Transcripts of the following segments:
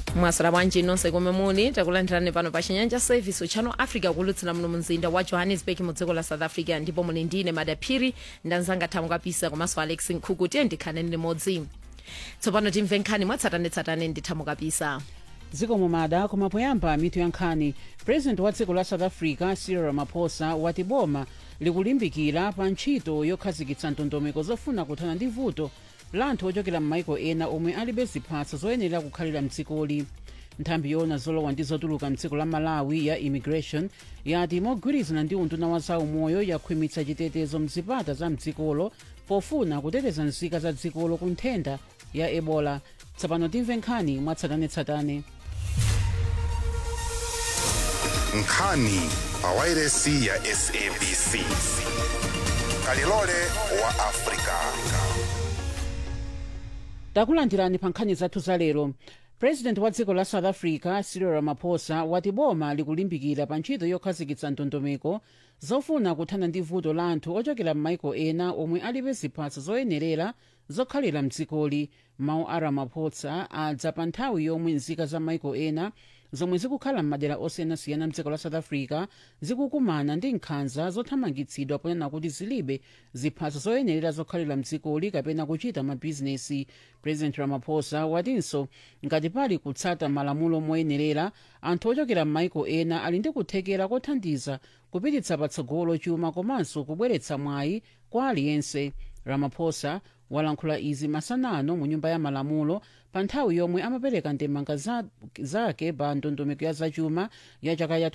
mwaswera bwanji nonse komwe muli takulandirani pano pa chinyanja service channel africa kulutsira muno mzinda wa johannesburg mu dziko la south africa ndipo muli ndine madaphiri ndanzanga thamu kapisa komanso alex nkhuku tiye ndikhaneni limodzi tsopano timve nkhani mwatsatanetsatane ndi thamu kapisa dziko mumada koma poyamba mitu ya nkhani president wa dziko la south africa cyril ramaphosa wati boma likulimbikira pa ntchito yokhazikitsa ndondomeko zofuna kuthana ndi vuto la anthu ochokera m'maiko ena omwe alibe ziphaso zoyenera kukhalira mdzikoli nthambi yoona zolowa ndi zotuluka mdziko la malawi ya immigration yati mogwirizana ndi unduna wa zaumoyo yakhwimitsa chitetezo mzipata za mdzikolo pofuna kuteteza nzika za dzikolo ku nthenda ya ebola tsopano timve nkhani mwatsatanetsatane nkhani pawairesi ya sabc kalilole wa afrika takulandirani pa nkhani zathu za lero president wa dziko la south africa cyril ramaphosa wati boma likulimbikira pa ntchito yokhazikitsa ndondomeko zofuna kuthana ndi vuto la anthu ochokera m'maiko ena omwe alibe ziphaso zoyenerera zokhalira mdzikoli mawu a ramaphosa adza pa nthawi yomwe nzika za maiko ena zomwe zikukhala m'madera osiyanasiyana mdziko la south africa zikukumana ndi nkhanza zothamangitsidwa ponena kuti zilibe ziphaso zoyenerera zokhalira mdzikoli kapena kuchita mabhizinesi president ramaphosa watinso ngati pali kutsata malamulo moyenerera anthu ochokera m'maiko ena ali ndi kuthekera kothandiza kupititsa patsogolo chuma komanso kubweretsa mwayi kwa aliyense ramaphosa walankhula izi masanano mu nyumba ya malamulo pa nthawi yomwe amapereka ndemanga za- zake pa ndondomeko ya zachuma ya chaka ya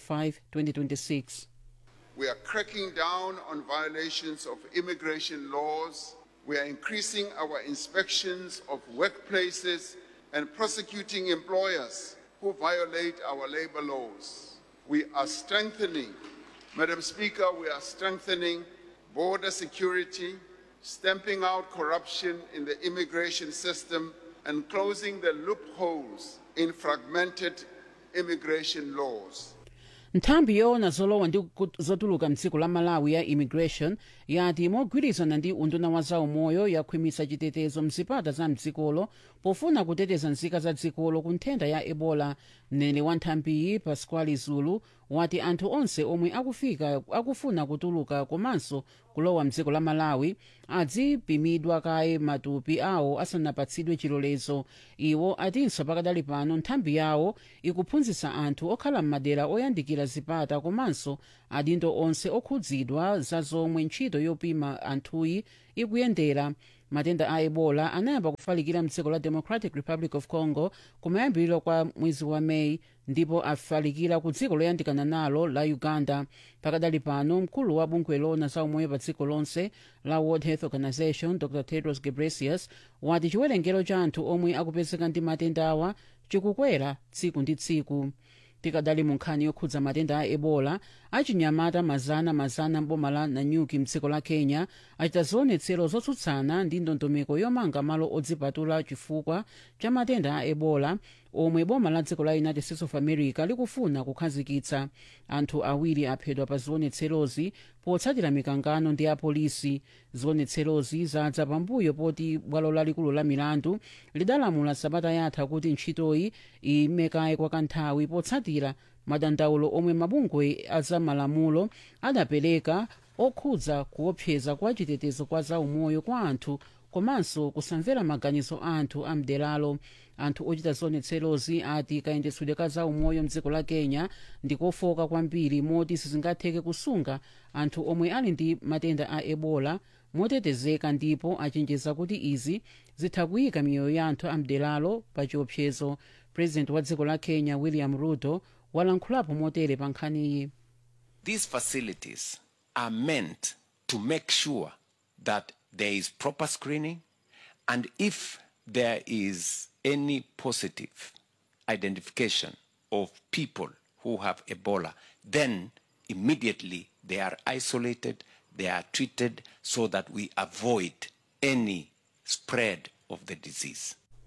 2025-2026 We are cracking down on violations of immigration laws. We are increasing our inspections of workplaces and prosecuting employers who violate our labor laws. We are strengthening, Madam Speaker, we are strengthening border security, stamping out corruption in the immigration system, and closing the loopholes in fragmented immigration laws. nthambi yoona zolowa ndi ku- zotuluka mdziko la malawi ya immigration yati mogwirizana ndi unduna wa zaumoyo yakhwimitsa chitetezo mzipata za mdzikolo pofuna kuteteza nzika za dzikolo ku nthenda ya ebola mneneri wa nthambiyi pascual zulu wati anthu onse omwe akufika akufuna kutuluka komanso kulowa mdziko la malawi adzipimidwa kaye matupi awo asanapatsidwe chilolezo iwo atinso pakadali pano nthambi yawo ikuphunzitsa anthu okhala m'madera oyandikira zipata komanso adindo onse okhudzidwa za zomwe ntchito yopima anthuyi ikuyendera matenda a ebola anayamba kufalikira mdziko la democratic republic of congo kumayambiriro kwa mwezi wa meyi ndipo afalikira ku dziko loyandikana nalo la uganda pakadali pano mkulu wa bungwe loona za umoyo pa dziko lonse la world health organization dr tedros ghebreyesus wati chiwerengero cha anthu omwe akupezeka ndi matenda awa chikukwera tsiku ndi tsiku tikadali mu nkhani yokhudza matenda a ebola achinyamata mazana mazana mboma la nanyuki mdziko la kenya achita zionetsero zotsutsana ndi ndondomeko yomanga malo odzipatula chifukwa cha matenda a ebola omwe boma la dziko la united states of america likufuna kukhazikitsa anthu awiri aphedwa pa zionetserozi potsatira mikangano ndi apolisi zionetserozi zadza pambuyo poti bwalo lalikulu la milandu lidalamula sabata yatha kuti ntchitoyi imekaye kwa kanthawi potsatira madandaulo omwe mabungwe azamalamulo adapereka okhudza kuopseza kwa chitetezo kwa zaumoyo kwa anthu komanso kusamvera maganizo a anthu amderalo anthu ochita zionetserozi ati kayendetsedwe ka zaumoyo mdziko la kenya ndikofoka kwambiri moti sizingatheke kusunga anthu omwe ali ndi matenda a ebola motetezeka ndipo achenjeza kuti izi zitha kuyika miyoyo ya anthu amderalo pa chiopsezo president wa dziko la kenya william ruto walankhulapo motere pa nkhaniyi These facilities are meant to make sure that there is proper screening and if there is any positive identification of people who have Ebola, then immediately they are isolated, they are treated so that we avoid any spread of the disease.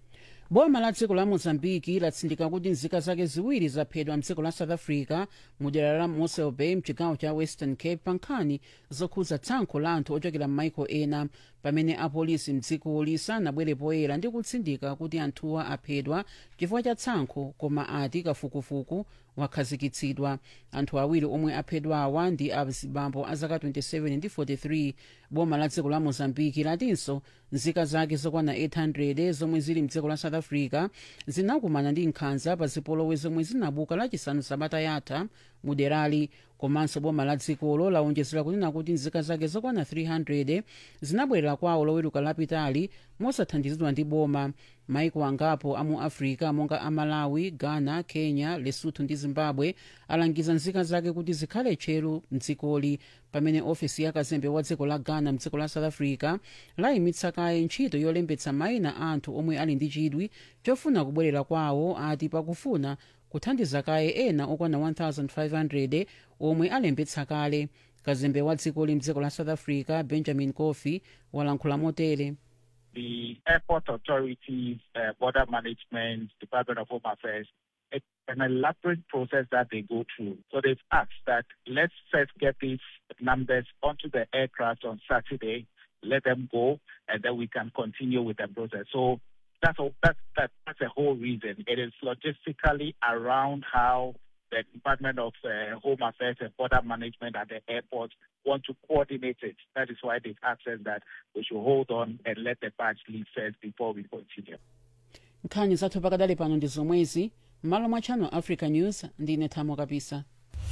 boma la dziko la mozambiki latsindika kuti nzika zake ziwiri zaphedwa mdziko la south africa mu dera la mossel bay mchigawo cha western cape pa nkhani zokhudza tsankho la anthu ochokera m'maiko ena pamene apolisi mdzikoli sanabwere poyera ndi kutsindika kuti anthuwa aphedwa chifukwa cha tsankho koma ati kafukufuku wakhazikitsidwa anthu awiri omwe aphedwawa ndi azibambo a zaka 27 ndi 43 boma la dziko la mozambiki latinso nzika zake zokwana 800 zomwe zili mdziko la south africa zinakumana ndi nkhanza pa zipolowe zomwe zinabuka lachisanu sabata yatha mu derali komanso boma la dzikolo lawonjezera kunena kuti nzika zake zokwana 300 zinabwerera kwawo loweruka lapitali mosathandizidwa ndi boma maiko angapo amu africa monga amalawi ghana kenya lesotho ndi zimbabwe alangiza nzika zake kuti zikhale tcheru mdzikoli pamene ofesi ya kazembe wa dziko la ghana mdziko la south africa layimitsa kaye ntchito yolembetsa mayina a anthu omwe ali ndi chidwi chofuna kubwerera kwawo ati pakufuna kuthandiza kaye ena okwana 1500 omwe alembetsa kale kazembe wa dzikoli mdziko la south africa benjamin coffey walankhula motere the airport authorities, uh, border management, Department of Home Affairs, it's an elaborate process that they go through. So they've asked that let's first get these numbers onto the aircraft on Saturday, let them go, and then we can continue with the process. So that's a, that's that, that's the whole reason. It is logistically around how the Department of uh, Home Affairs and Border Management at the airport want to coordinate it. That is why they've asked us that we should hold on and let the batch leave first before we continue. nkhani zathu pakadali pano ndi zomwezi m'malo mwa channel africa news ndine thamo kapisa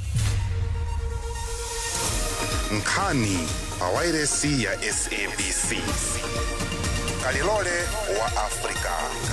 nkhani pawairesi ya sabc kalilole wa afrika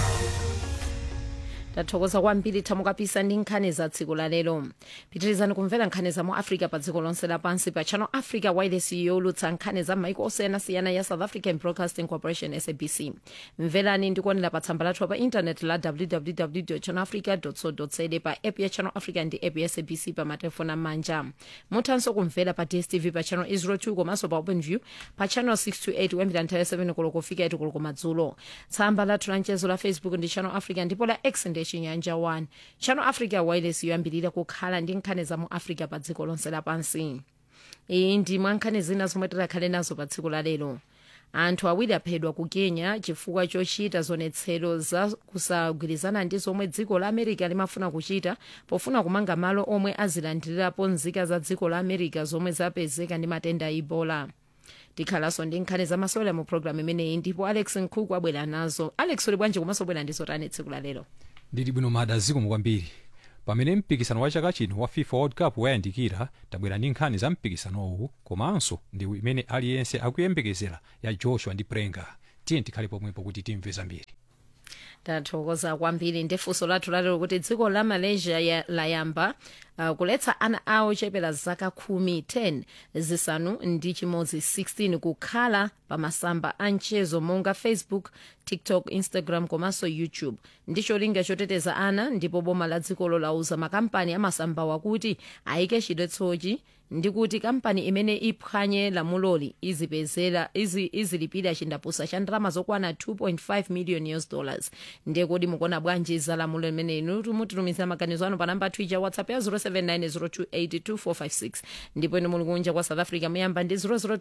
tathokoza kwambiri thamo kapisa ndi nkhani za tsiku la lero pitirizani kumvera nkhani za mu africa pa dziko lonse lapansi pa channel africa wireless yolutsa nkhani za maiko osiyanasiyana ya south african broadcasting corporation sabc mverani ndikuonera pa tsamba lathu pa intanet la www channel africa co za pa app ya channel africa ndi app ya sabc pa matelefoni amanja muthanso kumvera pa dstv pa channel 02 komanso pa openview pa channel 628 kuyambira nthawi ya 7 koloko kufika 8 koloko madzulo tsamba lathu la mchezo la facebook ndi channel africa ndipo la x ndi chinyanja 1 channel africa wireless yoyambirira kukhala ndi nkhani za mu africa pa dziko lonse lapansi iyi ndi mwa nkhani zina zomwe tidakhale nazo pa tsiku la lero anthu awiri aphedwa ku kenya chifukwa chochita zonetsero za kusagwirizana ndi zomwe dziko la america limafuna kuchita pofuna kumanga malo omwe azilandirirapo nzika za dziko la america zomwe zapezeka ndi matenda a ebola tikhalanso ndi nkhani zamasewera mu programu imeneyi ndipo alex nkhuku abwera nazo alex uli bwanji komanso bwera ndizo tani tsiku la lero ndili bwino mada zikomo kwambiri pamene mpikisano wa chaka chino wa fifa world cup wayandikira tabwera ndi nkhani za mpikisanowu komanso ndi imene aliyense akuyembekezera ya joshua ndi prenga tiye tikhale pomwepo kuti timve zambiri tathokoza kwambiri ndi funso lathu lalero kuti dziko la malaysia ya, layamba uh, kuletsa ana awo chepera zaka khumi 10 zisanu ndi chimodzi 16 kukhala pa masamba a mchezo monga facebook tiktok instagram komanso youtube ndi cholinga choteteza ana ndipo boma la dzikolo lauza makampani amasambawa kuti ayike chidetsochi ndi kuti kampani imene iphwanye lamuloli izipezera izi, izilipira chindapusa cha ndalama zokwana 2.5 million us dollars ndiye kodi mukuona bwanji za lamulo limene inu mutitumizira maganizo anu pa namba twitter whatsapp ya 0790282456 ndipo inu muli kunja kwa south africa muyamba ndi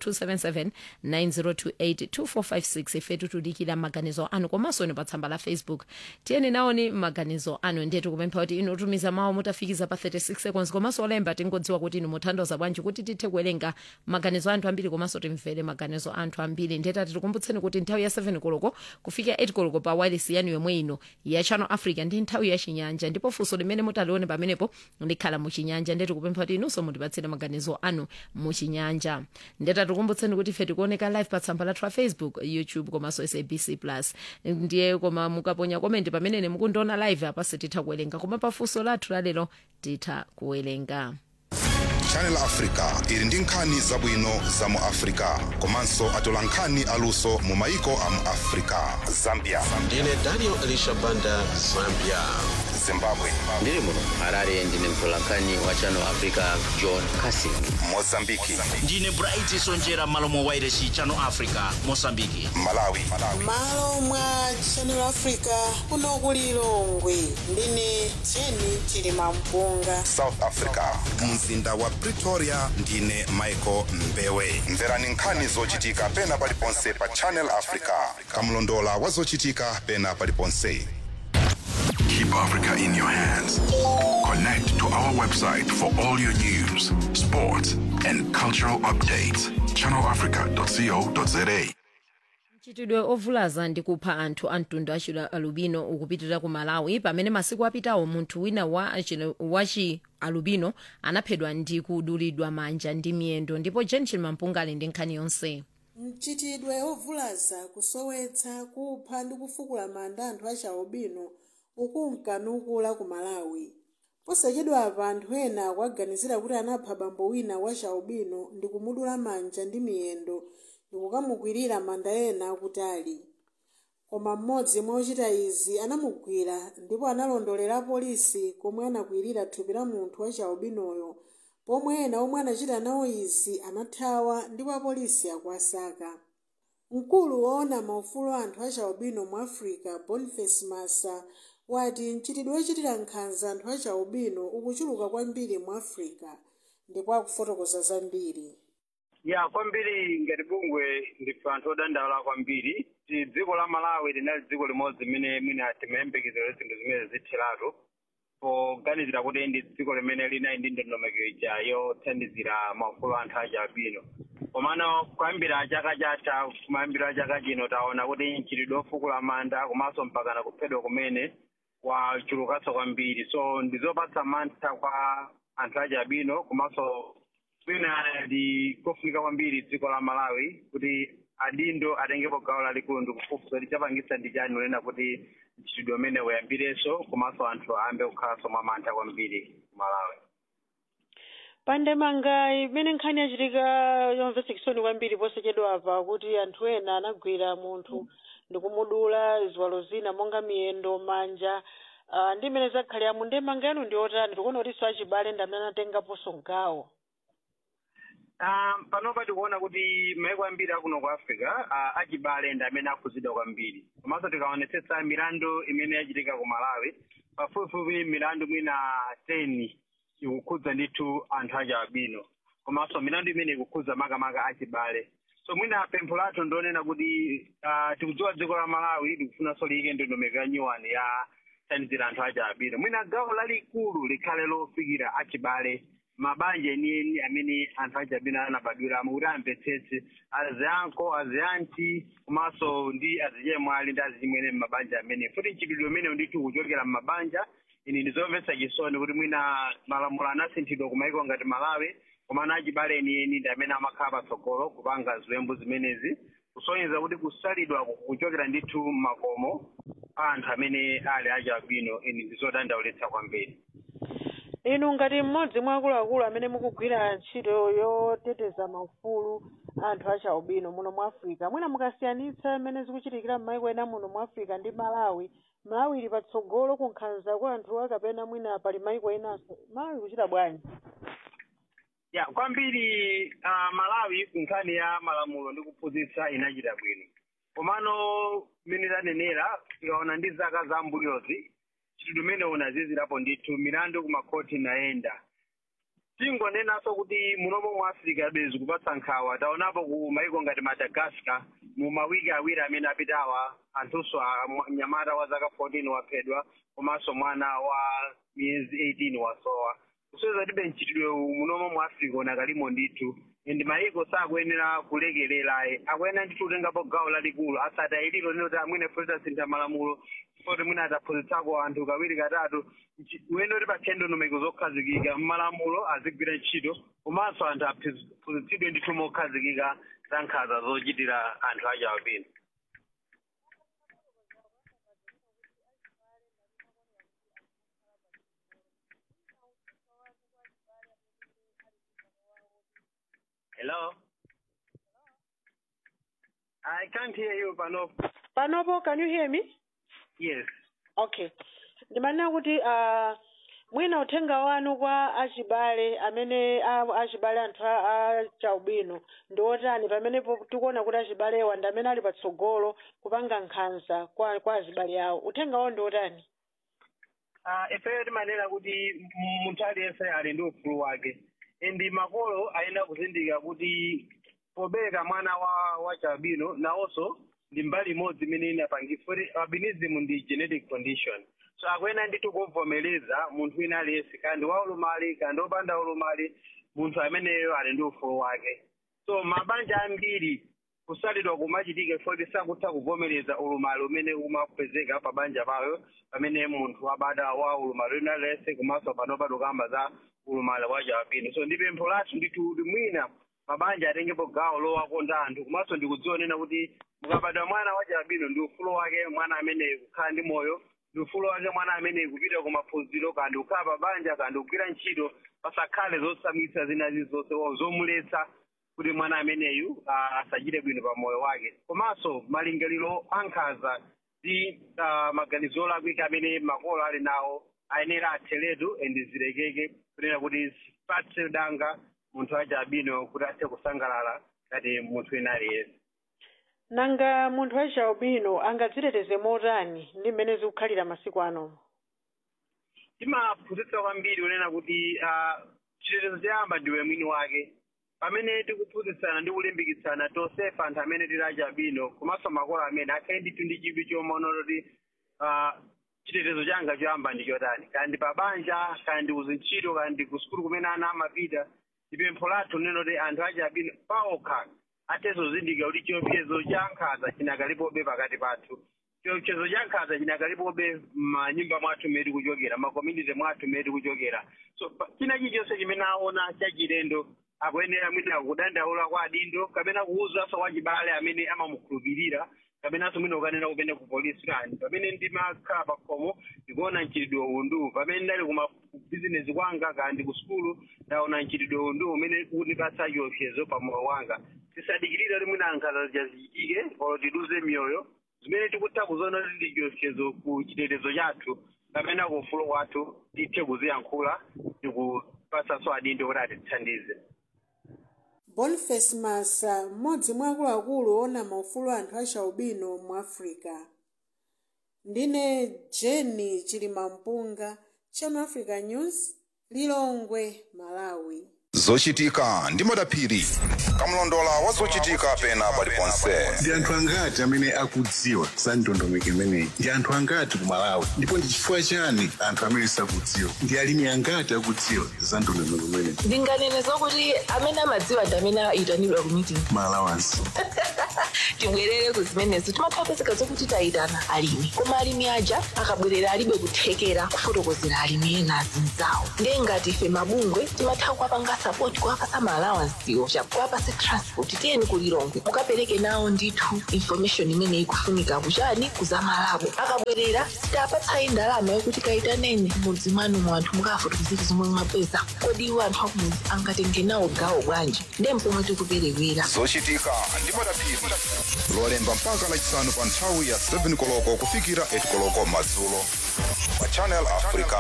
0027790282456 ifetu tudikira maganizo anu komanso inu pa tsamba la facebook tiyeni naoni maganizo anu ndiye tikupempha kuti inu tumiza mawu mutafikiza pa 36 seconds komanso olemba tingodziwa kuti inu muthandoza bwanji kuti tithe kuwerenga maganizo anthu ambiri komanso timvere maganizo anthu ambiri ndiye tati tikumbutseni kuti nthawi ya 7 koloko kufika 8 koloko pa wireless yanu yomwe ino ya channel africa ndi nthawi ya chinyanja ndipo funso limene mutalione pamenepo likhala muchinyanja ndiye tikupempha kuti inunso mutipatsire maganizo anu muchinyanja ndiye tatikumbutseni kuti ife tikuoneka live pa tsamba lathu la facebook youtube komanso sabc plus ndiye koma mukaponya komenti pamene mukundiona live apa sititha kuwerenga koma pa funso lathu lalero titha kuwerenga channel africa ili ndi nkhani zabwino za mu africa komanso atola nkhani aluso mu maiko a mu africa zambia ndine daniel elisha banda zambia zimbabwe ndiri muno harare ndine mtolankhani wa channel africa john casin mozambiki ndine bright sonjera malo mwa wairesi channel africa mosambiki malawi malo mwa channel africa kuno ku lilongwe ndine jeni chilima mpunga south africa mzinda wa pretoria ndine michael mbewe mverani nkhani zochitika pena paliponse pa channel africa kamlondola wa zochitika pena paliponse Keep Africa in your hands. Connect to our website for all your news, sports, and cultural updates. ChannelAfrica.co.za. mchitidwe ovulaza ndi kupha anthu a mtundu achi alubino ukupitirira ku malawi pamene masiku apitawo munthu wina wa achi- wachi alubino anaphedwa ndi kudulidwa manja ndi miyendo ndipo jenchil mampunga ali ndi nkhani yonse mchitidwe ovulaza kusowetsa kupha ndi kufukula manda anthu achialubino ukunkanukula ku malawi posachedwa apa anthu ena akuaganizira kuti anapha bambo wina wachialubino ndi kumudula manja ndi miyendo ndi kukamukwirira manda ena akutali koma mmodzi mwa ochita izi anamugwira ndipo analondolera apolisi komwe anakwirira thupi la munthu wachialubinoyo pomwe ena omwe anachita nawo izi anathawa ndipo apolisi akuasaka mkulu woona maufulu a anthu achialubino mu africa boniface massa wati mchitidwe wochitira nkhanza anthu achialubino ukuchuluka kwambiri mu africa ndipo akufotokoza zambiri ya kwambiri ngati bungwe ndife anthu odandaula kwambiri ti dziko la malawi linali dziko limodzi limene mwina timayembekezera zinthu zimene zitheratu poganizira kuti ndi dziko limene linali ndi ndondomeko ija yothandizira maufulu anthu achialubino komano kuyambira chaka chatha kumayambiro chaka chino taona kuti mchitidwe ofukula manda komanso mpakana kuphedwa kumene wachulukanso kwambiri so ndizopatsa mantha kwa anthu achialubino komanso mwina ndi kofunika kwambiri dziko la malawi kuti adindo atengepo gawo lalikulu ndikufufuza kuti chapangisa ndi chani unena kuti mchitidwe umene uyambirenso komanso anthu ayambe kukhalanso mwa mantha kwambiri ku malawi pandemanga imene nkhani yachitika yomvetsa chisoni kwambiri posachedwa apa kuti anthu ena anagwira munthu ndikumudula ziwalo zina monga miyendo manja uh, ndi imene zakhalira mu ndemanga yanu ndi otani tikuona kuti achibale ndi amene anatengaponso gawo Um, panopa tikuona kuti maiko ambiri akuno ku africa uh, achibale ndi amene akhuzidwa kwambiri komanso tikaonetsetsa milandu imene yachitika ku malawi pafupifupi milandu mwina 10 ikukhudza ndithu anthu achialubino komanso milandu imene ikukhudza makamaka achibale so mwina pempho lathu ndionena kuti uh, tikudziwa dziko la malawi likufunanso liyike ndondomeko ya nyuwani ya thandizira anthu achialubino mwina gawo lalikulu likhale lofikira achibale mabanja enieni amene anthu achialubino anabadwiramo kuti amvetsetse azianko azianti komanso ndi azichemwali ndi azichimwene m'mabanja amene futi mchitidwe umene ndithu kuchokera m'mabanja ini ndizomvetsa chisoni kuti mwina malamulo anasinthidwa ku maiko ngati malawi komano achibale enieni ndi amene amakhala patsogolo kupanga ziwembu zimenezi kusonyeza kuti kusalidwa kuchokera ndithu m'makomo a anthu amene ali achialubino ini ndizodandaulitsa kwambiri inu ngati mmodzi mwa akuluakulu amene mukugwira ntchito yoteteza maufulu anthu achialubino muno mu africa mwina mukasiyanitsa mmene zikuchitikira m'maiko ena muno mu africa ndi malawi malawi ili patsogolo ku nkhanza kwa anthu akapena mwina pali maiko enanso malawi kuchita bwanji ya kwambiri uh, malawi nkhani ya malamulo ndi kuphunzitsa inachita bwino komano mmene tanenera tikaona ndi zaka za mbuyozi chitidwe umene unazizirapo ndithu milandu kumakhoti inayenda tingonenanso kuti munomo mu africa bezi kupatsa nkhawa taonapo ku maiko ngati madagascar mu mawiki awiri amene apitawa anthunso mnyamata wa zaka 14 waphedwa komanso mwana wa miyezi 18 wasowa kuseweza tibe mchitidwe munomo mu africa unakalimo ndithu ndi maiko sakuyenera kulekelerayi akuyenera ndithu kutengapo gawo lalikulu asati ayiliro nino kuti amwine fulita sintha malamulo kuti mwina ataphunzitsako anthu kawiri katatu uyene kuti pakhale ndondomeko zokhazikika mmalamulo azigwira ntchito komanso anthu aphunzitsidwe ndithu mokhazikika za nkhanza zochitira anthu achialubino Hello? I can't hear you, Panopo. panopo can you hear me Yes. okay ndimanena kuti uh, mwina uthenga wanu kwa achibale amene a- achibale anthu a a chaubino ndi otani pamenepo tikuona kuti achibalewa ndi amene ali patsogolo kupanga nkhanza kwa kwa achibale awo uthenga wawo ndi otani Ah, ifeyo timanena kuti m- munthu aliyense ali ndi ufulu wake ndi makolo ayenera kuzindikira kuti pobereka mwana wa wa chabino nawonso ndi mbali imodzi imene inapangisa kuti albinism ndi genetic condition so akuyenera ndithu kuvomereza munthu wina aliyense kandi wa ulumali kandi opanda ulumali munthu ameneyo ali ndi ufulu wake so mabanja ambiri kusalidwa kumachitika foti sakutha kuvomereza ulumali umene umapezeka pa banja pawo pamene munthu abada wa ulumali wina aliyense komanso panopa tikamba za ulumali wa chabino so ndi pempho lathu ndithu kuti mwina mabanja atengepo gawo lowakonda anthu komanso ndikudzionena kuti mukabadwa mwana wa chabino ndi ufulu wake mwana ameneyi kukhala ndi moyo ndi ufulu wake mwana ameneyi kupita ku maphunziro kandi kukhala pa banja kandi kugwira ntchito pasakhale zosamisa zina zilizonse o zomuletsa kuti mwana ameneyu ah, asachite bwino pa moyo wake komanso malingaliro ankhanza ndi ah, maganizo olakwika amene makolo ali nawo ayenera atheretu and zilekeke kunena kuti zipatse danga munthu wa chabino kuti athe kusangalala ngati munthu wina aliyense nanga munthu wa chaubino angadziteteze motani ndi mmene zikukhalira masiku anomo timaphunzitsa kwambiri kunena kuti ah, chitetezo choyamba ndiwe mwini wake pamene tikuphunzitsana ndi kulimbikitsana tonsefa anthu amene tili achabwino komanso makolo amene akhale ndithu ndi chidwi chomaona kuti ah, chitetezo changa choyamba ndi chotani kandi pa banja kandi kuzintchito kandi ku sukulu kumene ana amapita ndi pempho lathu linena kuti anthu achabwino paokha athezo zindikira kuti chiopsezo cha nkhanza chinakalipobe pakati pathu chiopsezo cha nkhanza chinakalipobe m'manyumba mwathu mmene tikuchokera makomuniti mwathu mmene tikuchokera so pa- china chilichonse chimene aona chachilendo akuyenera mwina kudandaula kwa adindo kapena kuwuzanso wachibale amene amamukhulupirira kapenanso mwina ukanena kupene ku polisi kani pamene ndimakhala pa khomo ndikuona mchitidwe undu pamene ndali kuma bizinesi kwanga kandi ku sukulu ndaona mchitidwe undu umene unipatsa chiopsezo pa moyo wanga tisadikirire kuti mwina nkhanza zichitike olo tiduze miyoyo zimene tikutha kuziona kuti ndi chiopsezo ku chitetezo chathu kapena ku ufulu wathu tithe kuziyankhula ndikupatsanso adindo kuti atithandize boniface masa mmodzi mwa akuluakulu ona maufulu anthu achaubino mu africa ndine jeni chilimampunga channel africa news lilongwe malawi zochitika ndi madaphiri kamlondola wa zochitika pena paliponse ndi anthu angati amene akudziwa za ndondomeko imeneyi ndi anthu angati ku malawi ndipo ndi chifukwa chani anthu amene sakudziwa ndi alimi angati akudziwa za ndondomeko imeneyi ndinganene zokuti amene amadziwa ndi amene ayitanidwa ku meeting malawansi tibwerere ku zimenezo timathapezeka zokuti tayitana alimi koma alimi aja akabwerera alibe kuthekera kufotokozera alimi ena azinzawo ndiye ngati ife mabungwe timatha kuwapanga sapoti kuwapasa maalawansiwo chakuwapase transport tiyeni kulilongwe mukapereke nawo ndithu information imene ikufunika kuchani kuzamalabo akabwerera sitapatsayi ndalama yokuti kayitaneni mudzi mwanu mu anthu mukafotokozera zomwe mwapeza kodi iwo anthu akumudzi angatenge nawo gawo bwanji ndiye mpomwe tikuperewera zochitika ndi madaphiri lolemba mpaka lachisanu pa nthawi ya 7 koloko kufikira 8 koloko madzulo pa channel africa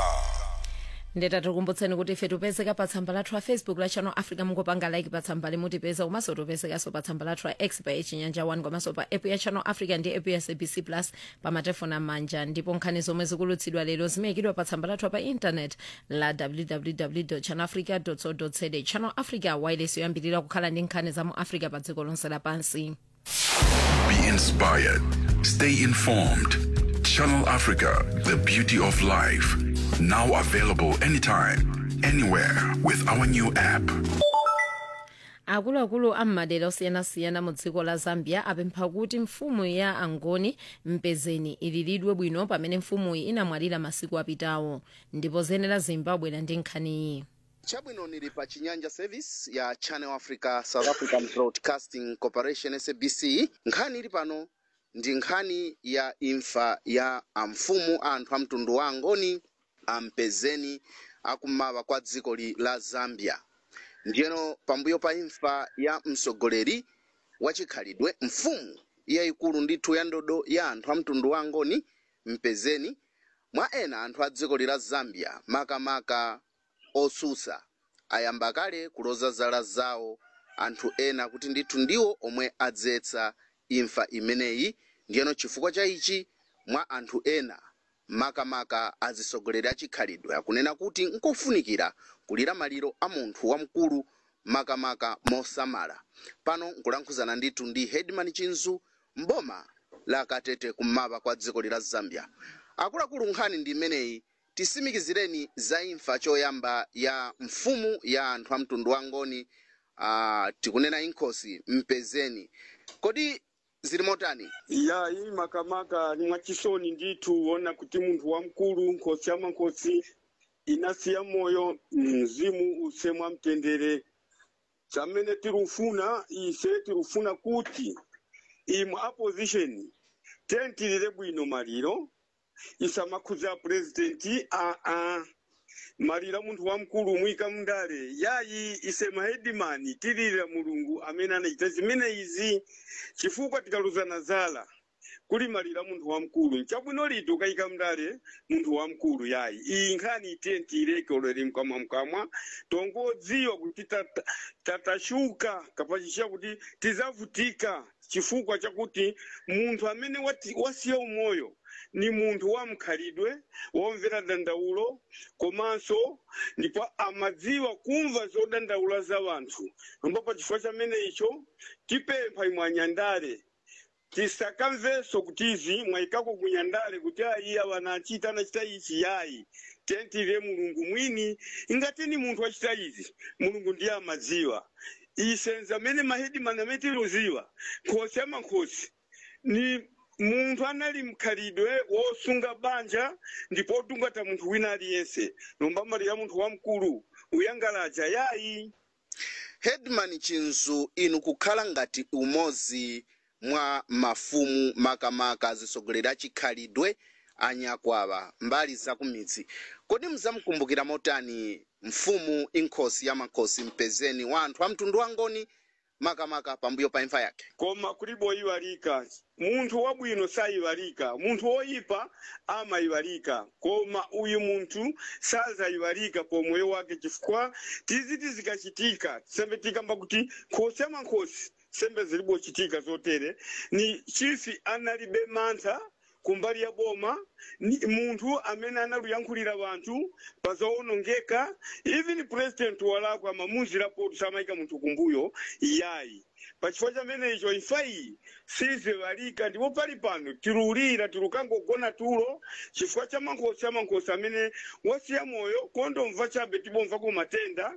ndeta tikukumbutseni kuti ife tipezeka pa tsamba lathu la facebook la channel africa mungopanga like pa tsamba limutipeza komanso tipezekanso pa tsamba lathu la x pa chinyanja 1 komanso pa app ya channel africa ndi app ya sabc plus pa matefoni amanja ndipo nkhani zomwe zikulutsidwa lero zimayikidwa pa tsamba lathu pa intanet la www channel africa co za channel africa wireless yoyambirira kukhala ndi nkhani za mu africa pa dziko lonse lapansi Be inspired. Stay informed. Channel Africa, the beauty of life. Now available anytime, anywhere with our new app. akuluakulu ammadera osiyanasiyana mu dziko la zambia apempha kuti mfumu ya angoni mpezeni iliridwe bwino pamene mfumuyi inamwalira masiku apitawo ndipo zenera zimbabwe ndi nkhaniyi chabwino nili pa chinyanja service ya channel africa south african broadcasting corporation sabc nkhani ili pano ndi nkhani ya imfa ya amfumu anthu a mtundu wa angoni ampezeni akummawa kwa dziko li la zambia ndiyeno pambuyo pa imfa ya mtsogoleri wachikhalidwe mfumu yayikulu ndithu ya ndodo ya anthu a mtundu wa angoni mpezeni mwa ena anthu a dziko lila zambia makamaka osusa ayamba kale kuloza zala zawo anthu ena kuti ndithu ndiwo omwe adzetsa imfa imeneyi ndiyeno chifukwa cha ichi mwa anthu ena makamaka azisogoleri achikhalidwe akunena kuti nkofunikira kulira maliro a munthu wamkulu makamaka mosamala pano nkulankhuzana ndithu ndi hedman chinzu mboma la katete kummawa kwa dziko lila zambia akuluakulu nkhani ndi imeneyi tisimikizireni za imfa choyamba ya mfumu ya anthu a mtundu wa ngoni uh, tikunena inkhosi mpezeni kodi zili motani ya iyi makamaka ni mwachisoni ndithu wona kuti munthu wamkulu nkhosi ya mankhosi inasiya moyo mzimu usemwa mtendere chamene tirufuna ise tirufuna kuti imwe opposition tentilire bwino maliro isamakhuza purezidenti aa malira munthu wamkulu mwika mndale yayi ise mahedimani tilira mulungu amene anachita zimene izi chifukwa tikaluzana zala kuli malira munthu wamkulu nchabwino liti ukayika mndale munthu wamkulu yayi iyi nkhani itentire ikolere mkamwa mkamwa tongodziwa kuti tata- tatashuka kapachisha kuti tizavutika chifukwa chakuti munthu amene wati- wasiya umoyo ni munthu wamkhalidwe womvera dandaulo komanso ndipo amadziwa kumva zodandaula za wanthu nombo pa chifukwa chamene icho tipempha imwe anyandale tisakamvenso kuti izi mwayikako kunyandale kuti ayi awana achita anachita ichi yayi tentire mulungu mwini ingati ni munthu achita izi mulungu ndiye amadziwa isenza amene mahedimani amene tiluziwa nkhosi amankhosi ni munthu anali mkhalidwe wosunga banja ndipo otungata munthu wina aliyense lomba malira munthu wamkulu uyangalaja yayi hedman chinzu inu kukhala ngati umodzi mwa mafumu makamaka azisogoleri achikhalidwe anyakwawa mbali zakumidzi kodi muzamkumbukira motani mfumu inkhosi ya makhosi mpezeni wa anthu a mtundu wangoni makamaka pambuyo pa imfa yake koma kuliboyiwalika munthu wabwino sayiwalika munthu woyipa amayiwalika koma uyu munthu sazayiwalika pomoyo wake chifukwa tiziti zikachitika sembe tikamba kuti nkhosi amankhosi sembe zilibochitika zotere ni chifi analibe mantha kumbali ya boma ni munthu amene analuyankhulira wanthu pazowonongeka even president walakwa mamuzirapo samayika munthu kumbuyo yayi pachifukwa chamene icho imfa iyi siziwalika ndipo pali pano tirulira tirukangogona tulo chifukwa cha mankhosi amankhosi amene wasiya moyo kondomva chabe tibomva ku matenda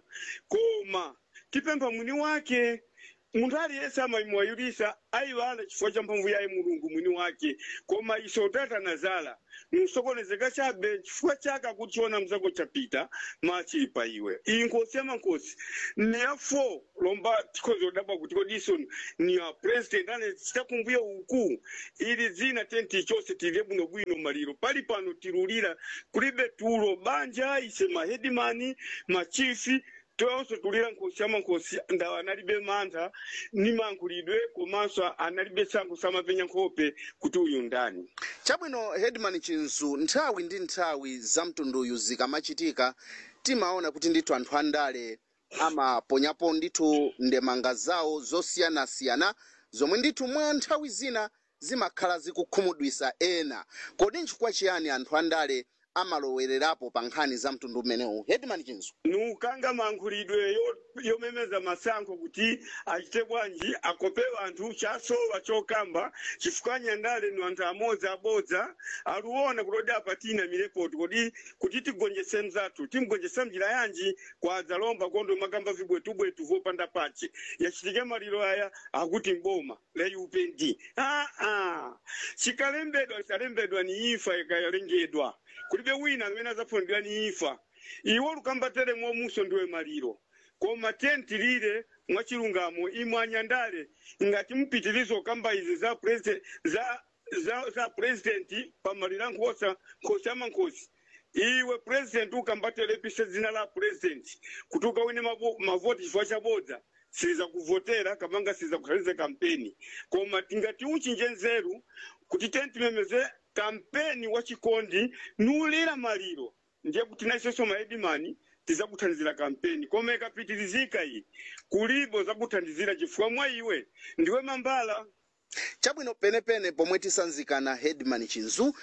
koma tipempha mwini wake munthu aliyense amayimuwayulisa ayiwala chifukwa cha mphamvu yaye mulungu mwini wake koma iso tatanazala msokonezeka chabe chifukwa chake akutiona mzako chapita machipa iwe iyi nkhosi ya mankhosi ni ya 4 lomba tikhoza kudabwa kuti kodiso ni ya president ane chitakumbuya uku ili dzina tenti chose tilye bwinobwino maliro pali pano tirulira kulibe tulo banja ise mahedimani machifi tonse tulira nkhosi amankhosi ndawo analibe mantha ni mankhulidwe komanso analibe tsankho samapenya nkhope kuti uyu ndani chabwino hedman chinzu nthawi ndi nthawi za mtunduyu zikamachitika timaona kuti ndithu anthu andale amaponyapo ndithu ndemanga zawo zosiyanasiyana zomwe ndithu mwa nthawi zina zimakhala zikukhumudwisa ena kodi nchifukwa chiyani anthu andale amalowererapo pa nkhani za mtundu umenewu hedman chinzu nukanga mankhulidwe yo- yomemeza masankho kuti achite bwanji akope anthu chasowa chokamba chifukwa nyandale ni anthu amodzi abodza aluona kuti odi apatina mirepoti kodi kuti tigonjese mzathu timgonjesa mjira yanji kwadza lomba kondo makamba vibwetubwetu vopanda pache yachitike maliro aya akuti mboma la upnd ah, ah. chikalembedwa chikalembedwa ni imfa ikayalengedwa kulibe wina amene azafunidwa ni imfa iwo lukambatere mwomuso ndiwe maliro koma tentilire mwachilungamo imwe anyandale ngati mpitirizo kamba izi za president za za, za president pamalira nkhosa nkhosi amankosi iwe president ukambatelepise dzina la president kuti ukawine mavo- mavoti chifukwa chabodza siza kuvotera kamanga siza kukhalize kampeni koma tingati uchinje nzeru kuti tentimemeze kampeni wa chikondi nuulera maliro ndiye kuti naisonso maedimani tizakuthandizira kampeni koma ikapitirizika iyi kulibo zakuthandizira chifukwa mwa iwe ndiwe mambala chabwino penepene pomwe tisanzikana headman chinzu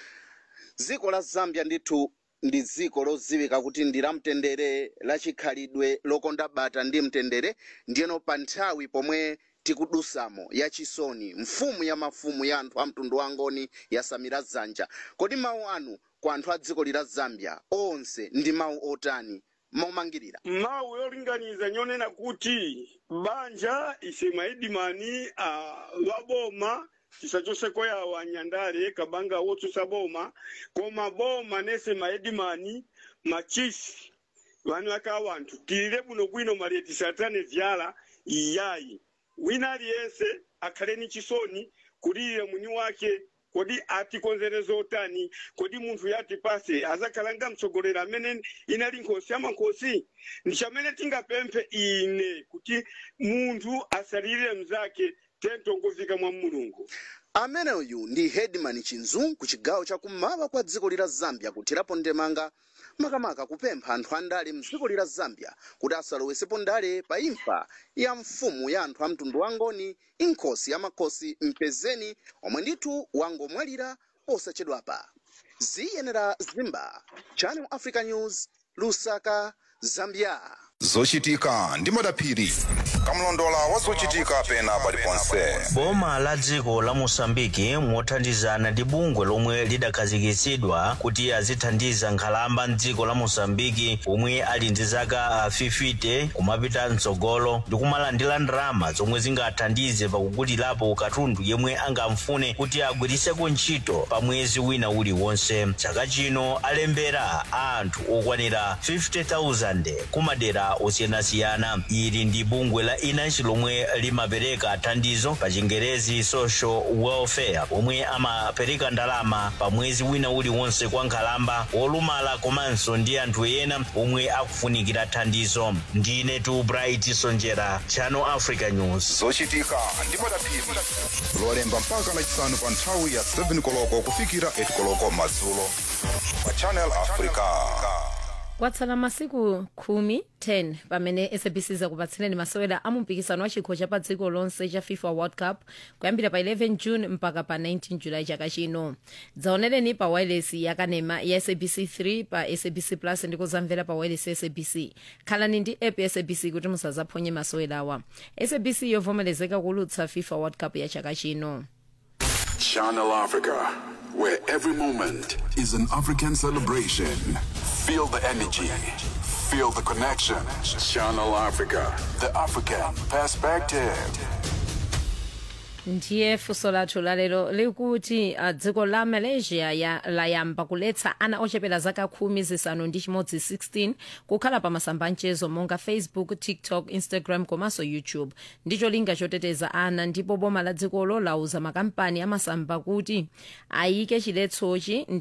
dziko la zambia ndithu ndi dziko lodziwika kuti ndi la mtendere lachikhalidwe lokonda bata ndi mtendere ndiyeno pa nthawi pomwe tikudusamo yachisoni mfumu ya mafumu ya anthu a mtundu wangoni yasamira dzanja kodi mawu anu kwa anthu a dziko lila zambia onse ndi mawu otani momangirira mawu yolinganiza nyonena kuti banja ise maedimani uh, waboma chisachoseko yawo anyandale kabanga wotsusa boma koma boma nese maedimani machisi vanu aka wanthu tilile buno bwino maliye tisatane vyala iyayi wina aliyense akhale ni chisoni kulira mwini wake kodi atikonzereza otani kodi munthu yatipase azakhalanga mtsogoleri amene inali nkhosi yamankosi ndi chamene tingapemphe ine kuti munthu asalirire mzake tentongofika mwa mulungu ameneyu ndi headman chinzu ku chigawo chakummawa kwa dziko lila zambia kuthirapo ndemanga makamaka kupempha anthu andale mdziko lila zambia kuti asalowesepo ndale pa imfa ya mfumu ya anthu a mtundu wangoni inkhosi ya makhosi mpezeni omwe ndithu wangomwalira posachedwapa ziyenera zimba channel africa news lusaka zambia zochitika ndi madaphiri kamlondola wa zochitika pena paliponse boma la dziko la mosambiki mothandizana ndi bungwe lomwe lidakhazikitsidwa kuti azithandiza nkhalamba mdziko la mosambiki omwe ali ndi zaka 50 kumapita mtsogolo ndi kumalandira ndalama zomwe zingathandize pakugulirapo katundu yemwe angamfune kuti agwiriseko ntchito pa mwezi wina uliwonse chaka chino alembera anthu okwanira 50,000 kumadera osiyanasiyana ili ndi bungwe la inansi lomwe limapereka thandizo pa chingerezi social welfare omwe amapereka ndalama pa mwezi wina uliwonse kwa nkhalamba wolumala komanso ndi anthu ena omwe akufunikira thandizo ndine tu bright sonjera channel africa news zochitika ndi madaphiri lolemba mpaka lachisanu pa nthawi ya 7 koloko kufikira 8 koloko madzulo pa channel africa kwatsala masiku khumi 10 pamene sabc zakupatsireni masewera a mumpikisano wa chikho cha pa dziko lonse cha fifa world cup kuyambira pa 11 june mpaka pa 19 julayi chaka chino dzaonereni pa wireless yakanema ya sabc 3 pa sabc plus ndi kuzamvera pa wireless ya sabc khalani ndi app ya sabc kuti musazaphonye masewerawa sabc yovomerezeka kulutsa fifa world cup ya chaka chino Channel Africa, where every moment is an African celebration. Feel the energy, feel the connection. Channel Africa, the African perspective. ndiye funso lathu lalero likuti uh, dziko la malaysia ya, layamba kuletsa ana ochepera zaka khumi zisanu ndi chimodzi 16 kukhala pa masamba amchezo monga facebook tiktok instagram komanso youtube ndicho linga choteteza ana ndipo boma la dzikolo lauza makampani amasamba kuti ayike chiletsochi